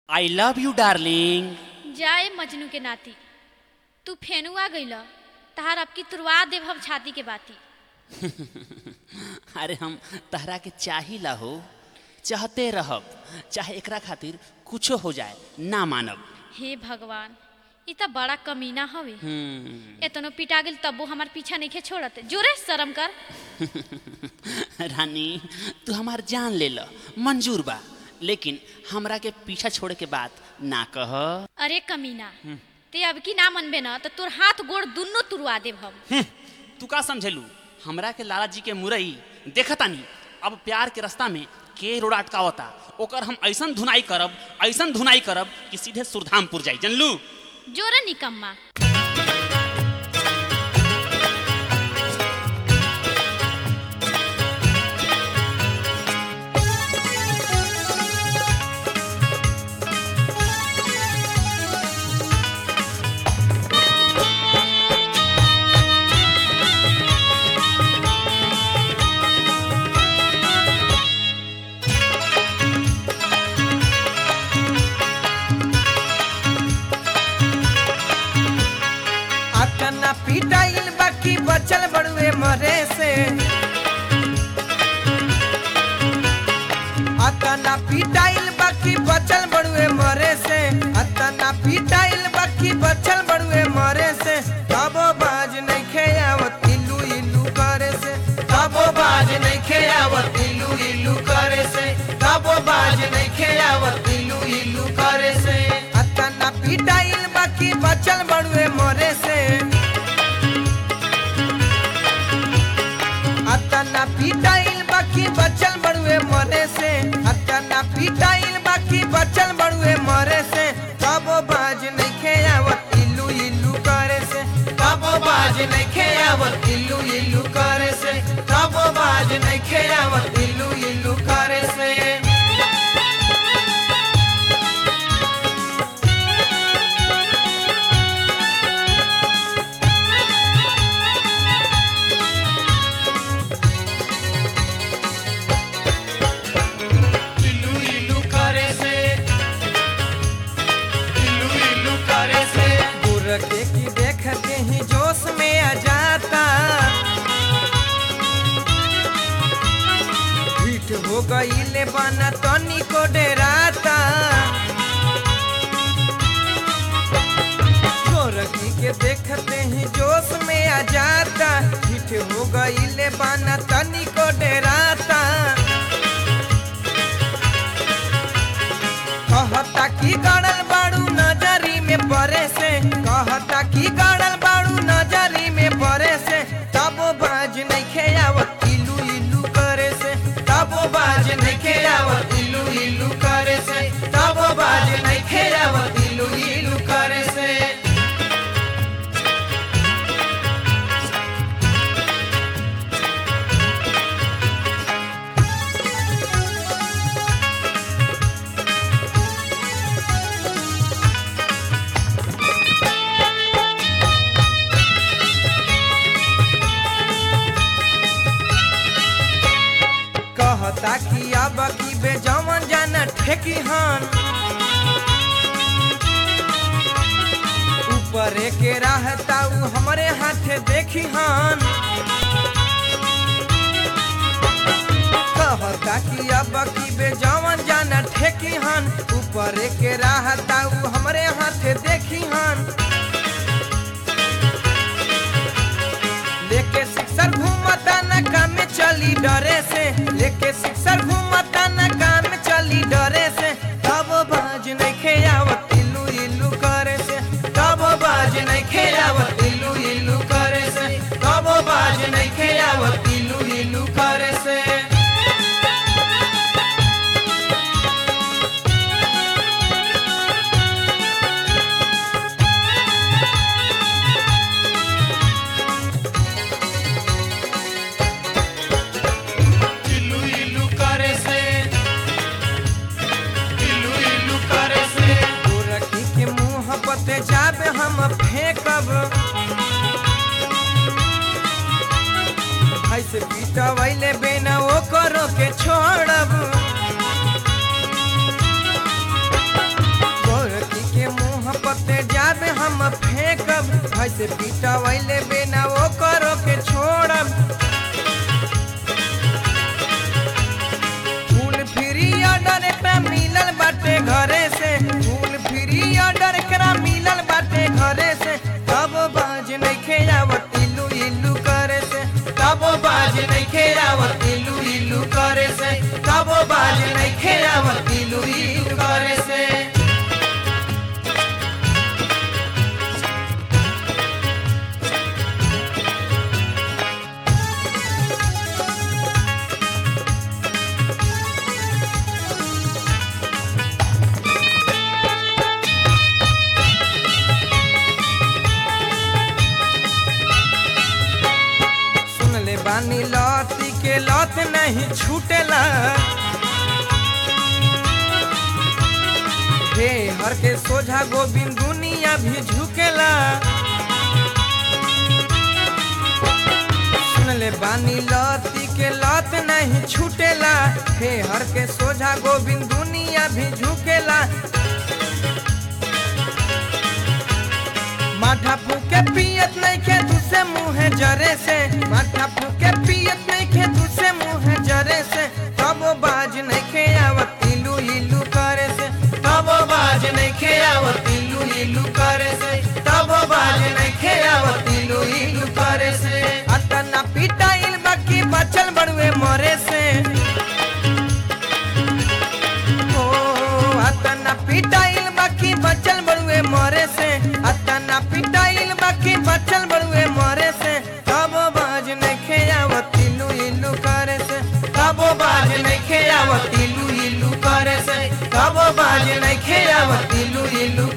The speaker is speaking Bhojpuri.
आई लव यू डार्लिंग जाए मजनू के नाती तू फेनुआ गइल तहार अब की तुरवा देव हम छाती के बाती अरे हम तहरा के चाहिला हो चाहते रहब चाहे एकरा खातिर कुछो हो जाए ना मानब हे भगवान ई त बड़ा कमीना हवे हम्म, एतनो पिटा गेल तब्बो हमार पीछा नहीं छोड़त जोरे शर्म कर रानी तू हमार जान ले ल मंजूर बा लेकिन हमरा के पीछा छोड़े के बात ना कह अरे कमीना ते अब की ना मनबे न त तोर हाथ गोड़ दुन्नो तुरवा देव हम हम्म, तू का समझेलू हमरा के लाला जी के मुरई देखतानी अब प्यार के रास्ता में के रोड अटकावता ओकर हम ऐसन धुनाई करब ऐसन धुनाई करब कि सीधे सुरधामपुर जाई जनलू जोरे निकम्मा अतना पिटाइल बाकी बचल बड़ुए मरे से अतना पिटाइल बाकी बचल बड़ुए मरे से अतना पिटाइल बाकी बचल बड़ुए मरे से तबो बाज नहीं खेयावत इल्लू इल्लू करे से तबो बाज नहीं खेयावत इल्लू इल्लू करे से तबो बाज नहीं खेयावत इल्लू इल्लू करे से अतना पिटाइल बाकी बचल बड़ुए मरे से अतना पिटाइल बाकी बचल बड़ुए मरे से अतना पिटाइल बाकी बचल बड़ुए मरे से तबो बाज नहीं खेयावत इल्लू इल्लू करे से तबो बाज नहीं खेयावत इल्लू इल्लू करे से तबो बाज नहीं खेयावत इल्लू इल्लू करे से इल्लू इल्लू करे से इल्लू इल्लू करे से गुरके की देखते ही जोश में आ जाता पीठ हो गई ले बना तनी को डराता गोरखी के देखते ही जोश में आ जाता पीठ हो गई ले बना तनी को डराता कहता की गड़ल बाड़ू नजरी में परे से कहता की गड़ल बाड़ू नजरी में परे से तब बाज नहीं खेयावत इलू इलू करे से तब बाज नहीं खेयावत इलू इलू करे से तब बाज नहीं खेयावत इलू इलू करे से कहता कि अब की बेजवन जाना ठेकी हन ऊपर के रहता उ हमरे हाथे देखी हन कहता कि अब की बेजवन जाना ठेकी हन ऊपर के रहता उ हमरे हाथे देखी हन लेके सिक्सर घूमता न काम में चली डरे से लेके सिक्सर घूमता न काम में चली डरे से तब बाज नहीं खेयावत इल्लू इल्लू करे से तब बाज नहीं खेयावत इल्लू इल्लू करे से तब बाज नहीं खेयावत इल्लू इल्लू करे से इल्लू इल्लू करे से इल्लू इल्लू करे से गोरखी के मुंह पते जाबे हम फेंकब ऐसे पीटवैले बेना ओ करो के छोड़ब ऐसे पिटवैले बिना वो करो के छोड़ब फूल फ्री ऑर्डर एकरा मिलल बाटे घरे से फूल फ्री ऑर्डर एकरा मिलल बाटे घरे से तब बाज नइखे आवत इलू इलू करे से तब बाज नइखे आवत इलू इलू करे से तब बाज नइखे आवत इलू इलू करे से सुन ले बानी लौती के लौत नहीं छूटेला हे हर के सोझा गोविंद दुनिया भी झुकेला सुन ले बानी लौती के लौत नहीं छूटेला हे हर के सोझा गोविंद दुनिया भी झुकेला माथा फूके पियत नहीं खे दूसरे मुँह जरे से माथा फूके पियत नहीं खे दूसरे मुँह जरे से तब बाज नहीं खे आवत इलू इलू करे से तब बाज नहीं खे आवत इलू इलू करे से तब बाज नहीं खे आवत इलू इलू करे से अतना पिटाइल बाकी बचल बड़ुए मरे से ओ अतना पिटाइल बाकी बचल बड़ुए मरे से अतना पिटाइल बाकी बचल बड़ुए मरे से तब बाज नहीं खेयावत इलू इलू करे से तब बाज नहीं खेयावत इलू इलू करे से तब बाज नहीं खेयावत इलू इलू